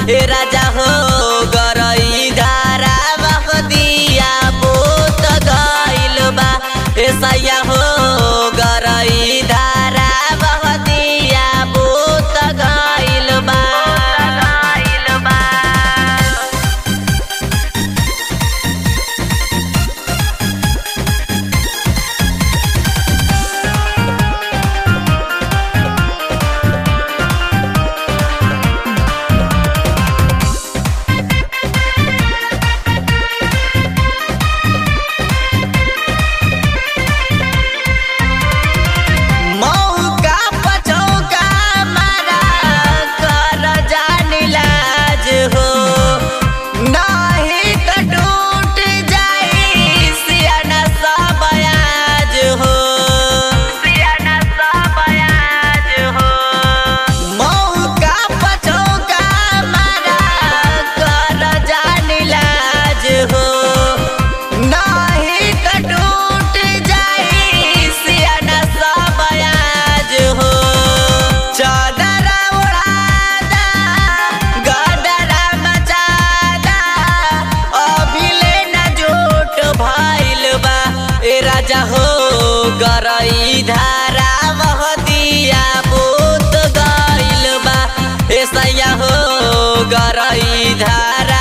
ए राजा हो गरई धारा बह दिया बोत गइल बा ए सैया हो गरई धारा बह दिया बोत गइल बा गइल बा मौका पचौका मारा कर जानी लाज हो नाही त टूट जाई सियाना सब आज हो सियाना सब आज हो मौका पचौका मारा कर जानी लाज हो नाही त टूट जाई सियाना सब आज हो चादरा उड़ादा गदरा मचादा अभिले न जोट भइल बा ए राजा हो गरई धारा बह दिया बोत गइल बा ए सैया हो गरई धारा